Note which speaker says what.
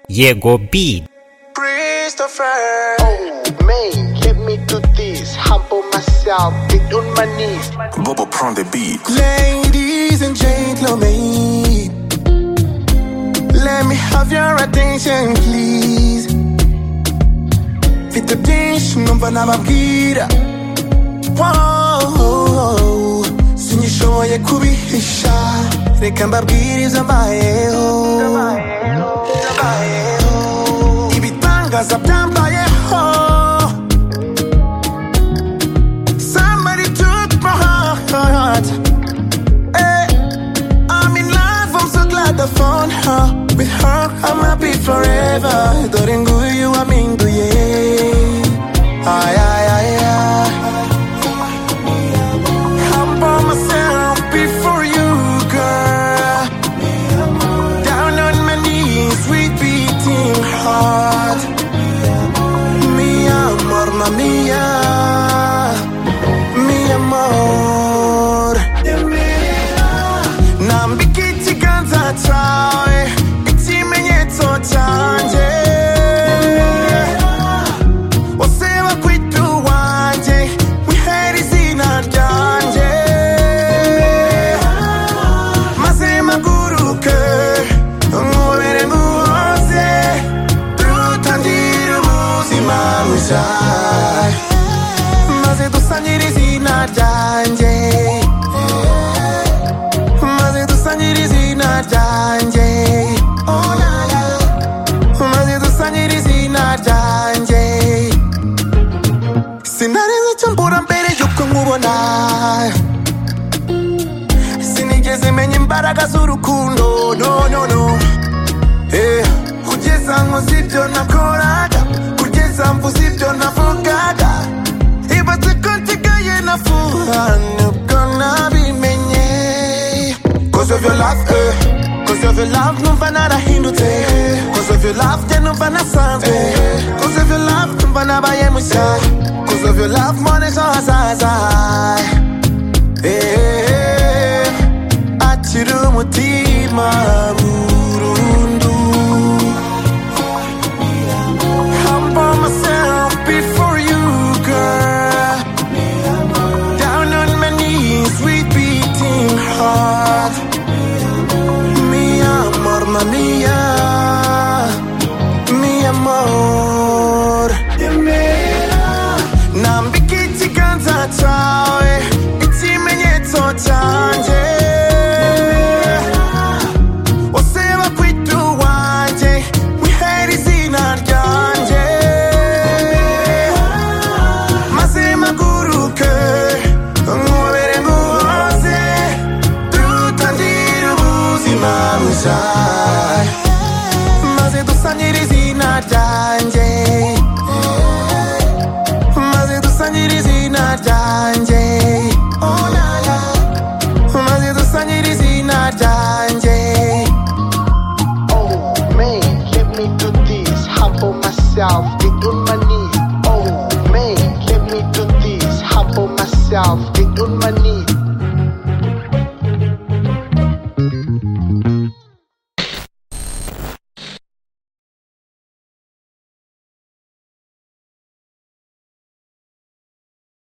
Speaker 1: Jego beat.
Speaker 2: Christopher, man, get me to this. Humble myself, get on my knees.
Speaker 3: Bobo prend des beats.
Speaker 2: Ladies and gentlemen, let me have your attention, please. Fique attention, não vai na mabwira. Wow, sinyishoboye kubihisha. Reka mbabwiriza mbayeho. Mbayeho. Ibitangaza byambayeho. Somebody took my heart. Hey, I'm in love, I'm so glad I found her. With her, I'm happy forever. Dore nguyu waminduye. Ay, ay, ay, ay. Humble myself before you, girl. Down on my knees with beating heart. Mi amor, mamma mia. Mi amor. nambika ikiganza cyawe ikimenyetso cyanjye useba kwita uwanjye wihere izina ryanjye maze mpaguruke nkubere muhoze dutangire ubuzima bushya maze dusangire izina ryanjye maze dusangire izina ryanjye Oh, na, na. maze dusangire izina ryanjye sinarizi icyo mbura mbere y'uko nkubona sinigeze menya imbaraga z'urukundo no no no Eh, kugeza nkoze ibyo nakoraga kugeza mvuze ibyo navugaga ibatse ko nsigaye nafuha nibwo nabimenye Cause of your love, eh. Cause of your love, numva narahindutse eh. Cause of your love, njye numva nasanzwe eh. Cause of your love, numva nabaye mushya Cause of your love, mbona ejo hazaza Eh, akiri umutima burundu Humble myself before you, girl down on my knees with beating heart. Mi amor, mamma mia, mi amor. Nambika ikiganza cyawe, ikimenyetso cyanjye. Useba kwita uwanjye, wihere izina ryanjye. maze mpaguruke nkubere nguhoze dutangire ubuzima bushya